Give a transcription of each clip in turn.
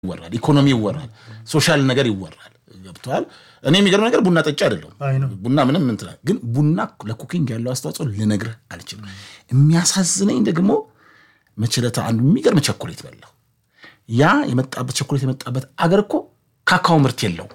ይወራል፣ ኢኮኖሚ ይወራል፣ ሶሻል ነገር ይወራል። ገብተዋል። እኔ የሚገርም ነገር ቡና ጠጪ አይደለም። አይ ነው። ቡና ምንም እንትን ግን ቡና ለኩኪንግ ያለው አስተዋጽኦ ልነግርህ አልችልም። የሚያሳዝነኝ ደግሞ መችለታ አንዱ የሚገርም ቸኮሌት በላው። ያ የመጣበት ቸኮሌት የመጣበት አገር እኮ ካካው ምርት የለውም።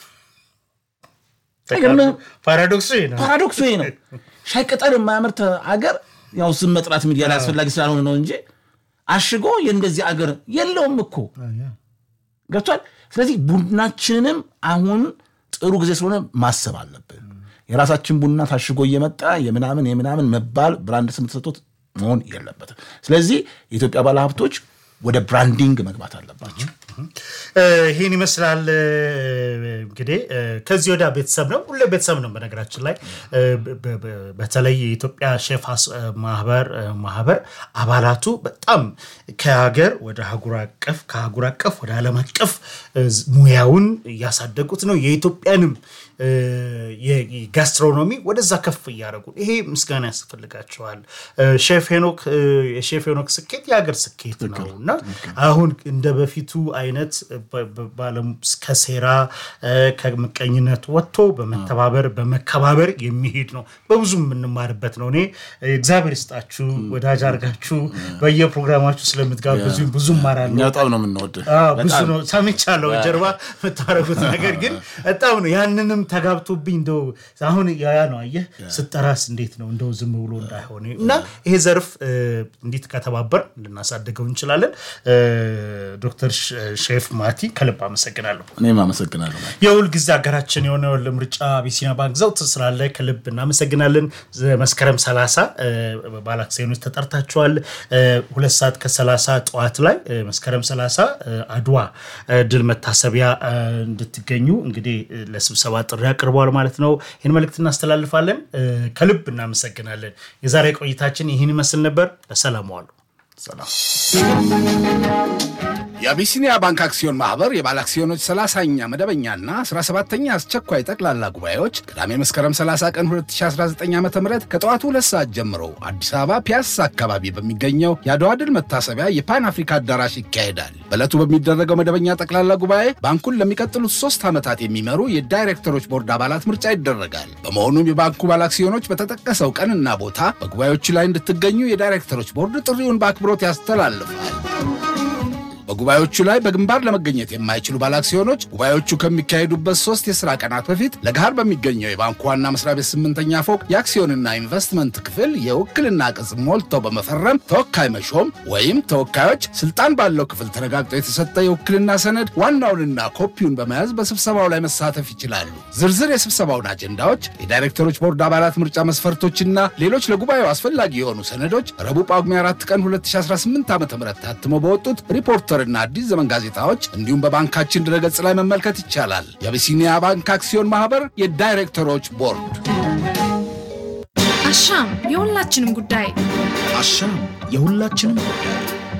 አይገርምህም? ፓራዶክሱ ይሄ ነው። ፓራዶክሱ ይሄ ነው። ሻይ ቅጠል የማያመርት አገር ያው ስም መጥራት ሚዲያ ላይ አስፈላጊ ስላልሆነ ነው እንጂ አሽጎ የእንደዚህ አገር የለውም እኮ ገብቷል። ስለዚህ ቡናችንንም አሁን ጥሩ ጊዜ ስለሆነ ማሰብ አለብን። የራሳችን ቡና ታሽጎ እየመጣ የምናምን የምናምን መባል ብራንድ ስም ተሰጥቶት መሆን የለበትም። ስለዚህ የኢትዮጵያ ባለሀብቶች ወደ ብራንዲንግ መግባት አለባቸው። እ፣ ይህን ይመስላል እ፣ እንግዲህ እ፣ ከዚህ ወዲያ ቤተሰብ ነው ሁሌ ቤተሰብ ነው በነገራችን ላይ እ፣ በ- በ- በተለይ የኢትዮጵያ ሼፍ አስ- እ፣ ማህበር እ፣ ማህበር አባላቱ በጣም ከሀገር ወደ አህጉር አቀፍ ከአህጉር አቀፍ ወደ ዓለም አቀፍ እ፣ ዝ- ሙያውን እያሳደጉት ነው የኢትዮጵያንም እ፣ የ- የጋስትሮኖሚ ወደዛ ከፍ እያደረጉ ይሄ ምስጋና ያስፈልጋቸዋል እ፣ ሼፍ ሄኖክ እ፣ የሼፍ ሄኖክ ስኬት የሀገር ስኬት ነው እና አሁን እንደ በፊቱ አይነት በ- በ- ባለም ከሴራ እ፣ ከምቀኝነት ወጥቶ በመተባበር በመከባበር የሚሄድ ነው። በብዙ የምንማርበት ነው። እኔ እግዚአብሔር ይስጣችሁ ወዳጅ አድርጋችሁ በየፕሮግራማችሁ ስለምትጋብዙ ብዙ እማራለሁ። እኛ በጣም ነው የምንወድህ። አዎ፣ ብዙ ነው ሰምቻለሁ። ጀርባ የምታደርጉት ነገር ግን በጣም ነው። ያንንም ተጋብቶብኝ እንደው አሁን ያ ነው አየህ፣ ስጠራስ እንዴት ነው እንደው ዝም ብሎ እንዳይሆን እና ይሄ ዘርፍ እ፣ እንዲት ከተባበር ልናሳድገው እንችላለን። እ፣ ዶክተር ሽ- ሼፍ ማቲ ከልብ አመሰግናለሁ። እኔም አመሰግናለሁ። የሁል ጊዜ ሀገራችን የሆነው ለምርጫ አቢሲኒያ ባንክ ዘውት ስላለ ከልብ እናመሰግናለን። ዘ- መስከረም 30 ባለ አክሲዮኖች ተጠርታችኋል። እ፣ ሁለት ሰዓት ከ30 ጠዋት ላይ እ፣ መስከረም 30 እ፣ አድዋ እ፣ ድል መታሰቢያ እ፣ እንድትገኙ እንግዲህ እ፣ ለስብሰባ ጥሪ አቅርበዋል ማለት ነው። ይህን መልእክት እናስተላልፋለን። እ፣ ከልብ እናመሰግናለን። የዛሬ ቆይታችን ይህን ይመስል ነበር። በሰላም ዋሉ። ሰላም። የአቢሲኒያ ባንክ አክሲዮን ማህበር የባለ አክሲዮኖች 30ኛ መደበኛና 17ኛ አስቸኳይ ጠቅላላ ጉባኤዎች ቅዳሜ መስከረም 30 ቀን 2019 ዓ ም ከጠዋቱ ሁለት ሰዓት ጀምሮ አዲስ አበባ ፒያሳ አካባቢ በሚገኘው የአድዋ ድል መታሰቢያ የፓን አፍሪካ አዳራሽ ይካሄዳል። በዕለቱ በሚደረገው መደበኛ ጠቅላላ ጉባኤ ባንኩን ለሚቀጥሉት ሶስት ዓመታት የሚመሩ የዳይሬክተሮች ቦርድ አባላት ምርጫ ይደረጋል። በመሆኑም የባንኩ ባለ አክሲዮኖች በተጠቀሰው ቀንና ቦታ በጉባኤዎቹ ላይ እንድትገኙ የዳይሬክተሮች ቦርድ ጥሪውን በአክብሮት ያስተላልፋል። በጉባኤዎቹ ላይ በግንባር ለመገኘት የማይችሉ ባለአክሲዮኖች ጉባኤዎቹ ከሚካሄዱበት ሶስት የሥራ ቀናት በፊት ለገሃር በሚገኘው የባንኩ ዋና መስሪያ ቤት ስምንተኛ ፎቅ የአክሲዮንና ኢንቨስትመንት ክፍል የውክልና ቅጽ ሞልተው በመፈረም ተወካይ መሾም ወይም ተወካዮች ስልጣን ባለው ክፍል ተረጋግጦ የተሰጠ የውክልና ሰነድ ዋናውንና ኮፒውን በመያዝ በስብሰባው ላይ መሳተፍ ይችላሉ። ዝርዝር የስብሰባውን አጀንዳዎች፣ የዳይሬክተሮች ቦርድ አባላት ምርጫ መስፈርቶችና ሌሎች ለጉባኤው አስፈላጊ የሆኑ ሰነዶች ረቡዕ ጳጉሜ 4 ቀን 2018 ዓ ም ታትመው በወጡት ሪፖርተርና አዲስ ዘመን ጋዜጣዎች እንዲሁም በባንካችን ድረገጽ ላይ መመልከት ይቻላል። የአቢሲኒያ ባንክ አክሲዮን ማህበር የዳይሬክተሮች ቦርድ አሻም የሁላችንም ጉዳይ አሻም የሁላችንም ጉዳይ